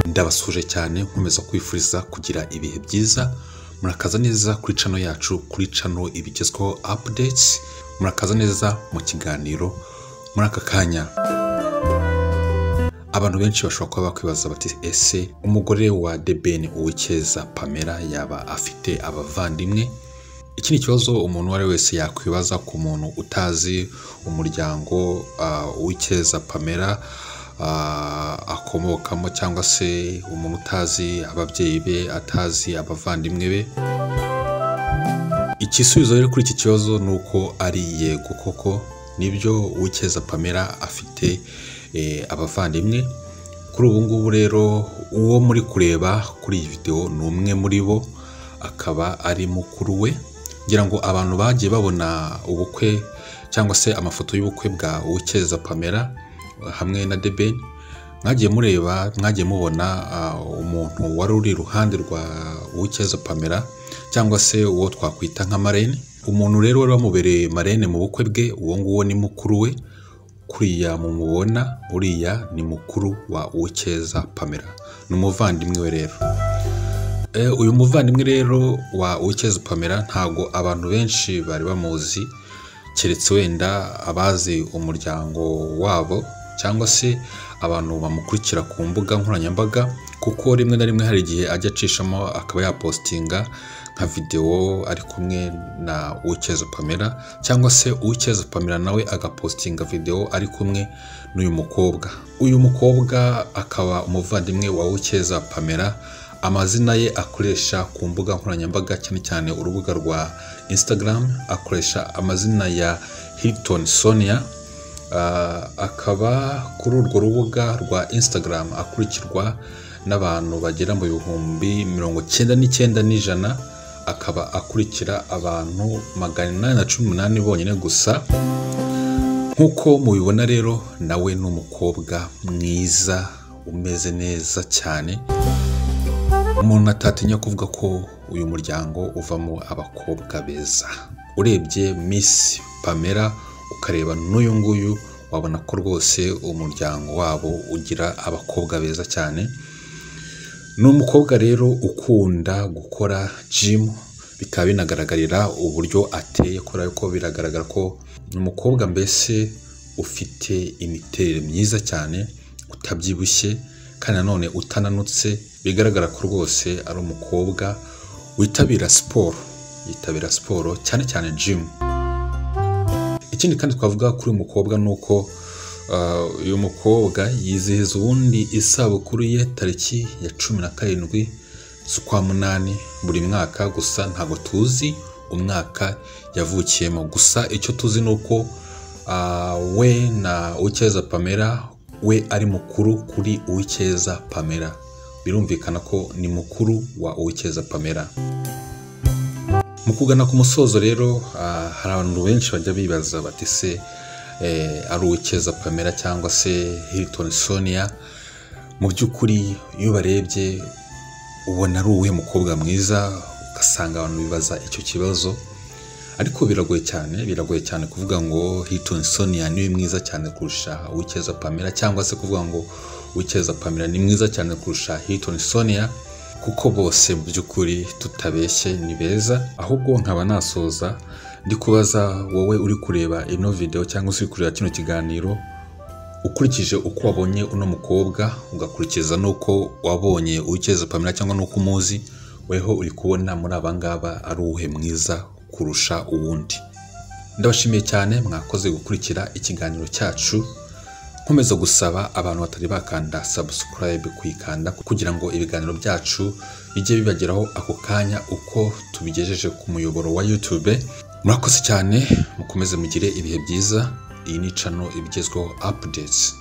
ndabasuje cyane nkomeza kwifuriza kugira ibihe byiza murakaza neza kuri cano yacu kuri cano ibigezweho updates murakaza neza mu kiganiro muri aka kanya abantu benshi bashobora kuba bakwibaza bati ese umugore wa debeni uwikeza pamela yaba afite abavandimwe iki ni ikibazo umuntu uwo ari we wese yakwibaza ku muntu utazi umuryango uwikeza pamela akomokamo cyangwa se umuntu utazi ababyeyi be atazi abavandimwe be igisubizo rero kuri iki kibazo ni uko ari yego koko nibyo uwikeza pamela afite abavandimwe kuri ubu ngubu rero uwo muri kureba kuri iyi videwo ni umwe muri bo akaba ari mukuru we ngira ngo abantu bagiye babona ubukwe cyangwa se amafoto y'ubukwe bwa uwikeza pamela hamwe na debeni mwagiye mureba mwagiye mubona umuntu wari uri iruhande rwa uwikeza pamela cyangwa se uwo twakwita nka marene umuntu rero wari wamubereye marene mu bukwe bwe uwo nguwo ni mukuru we kuriya mumubona uriya ni mukuru wa uwikeza pamela ni umuvandimwe we rero uyu muvandimwe rero wa uwikeza pamela ntabwo abantu benshi bari bamuzi keretse wenda abazi umuryango wabo cyangwa se abantu bamukurikira ku mbuga nkoranyambaga kuko rimwe na rimwe hari igihe ajya acishamo akaba yapositinga nka videwo ari kumwe na uwikeza pamela cyangwa se uwikeza pamela nawe agapositinga videwo ari kumwe n'uyu mukobwa uyu mukobwa akaba umuvandimwe wa uwikeza pamela amazina ye akoresha ku mbuga nkoranyambaga cyane cyane urubuga rwa instagram akoresha amazina ya hilton sonia akaba kuri urwo rubuga rwa instagram akurikirwa n'abantu bagera mu bihumbi mirongo icyenda n'icyenda n'ijana akaba akurikira abantu magana inani na cumi n'umunani bonyine gusa nk'uko mubibona rero nawe ni umukobwa mwiza umeze neza cyane umuntu atatinya kuvuga ko uyu muryango uvamo abakobwa beza urebye miss pamela ukareba n'uyu nguyu wabona ko rwose umuryango wabo ugira abakobwa beza cyane ni umukobwa rero ukunda gukora jimu bikaba binagaragarira uburyo ateye kubera ko biragaragara ko ni umukobwa mbese ufite imiterere myiza cyane utabyibushye kandi nanone utananutse bigaragara ko rwose ari umukobwa witabira siporo yitabira siporo cyane cyane jimu ikindi kandi twavuga kuri uyu mukobwa ni uko uyu mukobwa yizihiza ubundi isabukuru ye tariki ya cumi na karindwi z'ukwa munani buri mwaka gusa ntabwo tuzi umwaka yavukiyemo gusa icyo tuzi ni uko we na uwikeza pamela we ari mukuru kuri uwikeza pamela birumvikana ko ni mukuru wa uwikeza pamela mu kugana ku musozo rero hari abantu benshi bajya bibaza bati se ari uwikeza pamela cyangwa se hilton sonia mu by'ukuri iyo barebye ubona ari uwuhe mukobwa mwiza ugasanga abantu bibaza icyo kibazo ariko biragoye cyane biragoye cyane kuvuga ngo hilton sonia niwe mwiza cyane kurusha uwikeza pamela cyangwa se kuvuga ngo uwikeza pamela ni mwiza cyane kurusha hilton sonia kuko bose mu by'ukuri tutabeshye ni beza ahubwo nkaba nasoza ndi kubaza wowe uri kureba ino videwo cyangwa se uri kureba kino kiganiro ukurikije uko wabonye uno mukobwa ugakurikiza n'uko wabonye uwikeza pamela cyangwa n'uko umuzi weho uri kubona muri aba ngaba ari uwuhe mwiza kurusha uwundi ndabashimiye cyane mwakoze gukurikira ikiganiro cyacu nkomeza gusaba abantu batari bakanda subscribe kuyikanda kugira ngo ibiganiro byacu bijye bibageraho ako kanya uko tubigejeje ku muyoboro wa youtube murakoze cyane mukomeze mugire ibihe byiza iyi ni cano ibigezweho updates